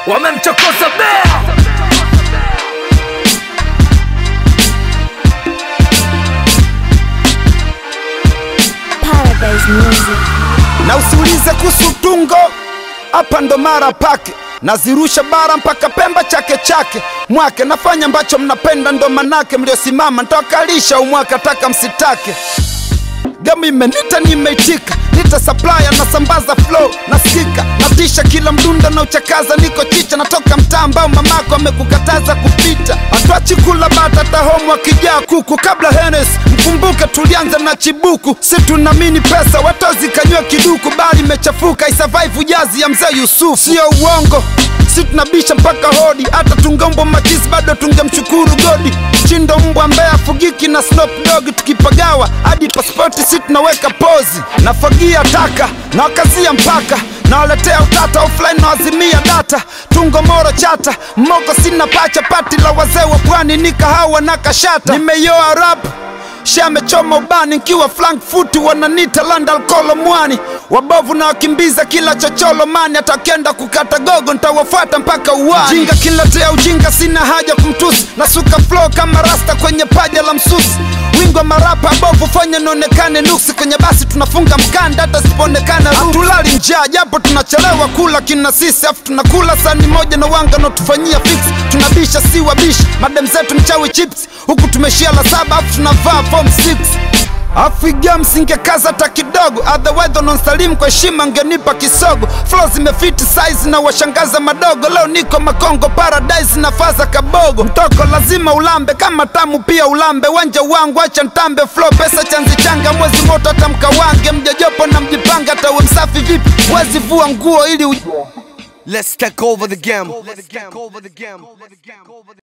wamemchokoza bea Paradise Music. na usiulize kuhusu tungo, hapa ndo mara pake nazirusha bara mpaka Pemba chake chake mwake nafanya ambacho mnapenda, ndo manake mliosimama ntawakalisha umwaka taka msitake. Gamu imenita nimeitika, nita supplier nasambaza flow nasikika, natisha kila mdunda na uchakaza, niko chicha, natoka mtaa ambao mamako amekukataza kupita. Atwachi kula bata tahomu akijaa kuku, kabla Henes mkumbuke tulianza na chibuku, si tunamini pesa watozi kanywa kiduku, bali imechafuka isurvive jazi ya mzee Yusuf, sio uongo si tunabisha mpaka hodi, hata tungombo machisi bado tungemshukuru godi. Chindo mbwa ambaye afugiki na Snoop Dogg, tukipagawa hadi pasipoti si tunaweka pozi. Nafagia taka na wakazia mpaka nawaletea utata offline na wazimia data tungo moro chata moko sina pacha pati la wazee wa pwani ni kahawa na kashata nimeyoa rap shamechoma ubani nkiwa Frankfurt wananita London kolo mwani wabovu na wakimbiza kila chocholo mani atakenda kukata gogo ntawafuata mpaka uwani jinga kiletea ujinga sina haja kumtusi nasuka flow kama rasta kwenye paja la msusi wingo marapa bovu fanya nionekane nuksi kwenye basi tunafunga mkanda hata sipoonekana hatulali njaa japo tunachelewa kula kina sisi afu tunakula sani moja na wanga naotufanyia fix tunabisha si wabishi madem zetu mchawi chips huku tumeshia la saba afu tunavaa form 6 afiga msingekaza hata kidogo otherwise nonsalimu kwa heshima ngenipa kisogo flow zimefiti size na washangaza madogo leo niko makongo paradise na faza kabogo mtoko lazima ulambe kama tamu pia ulambe wanja wangu acha ntambe flow pesa chanzi changa mwezi moto hata mkawange mjajopo na mjipanga hata uwe msafi vipi wezi vua nguo ili u... Let's take over the game. Let's take over the game.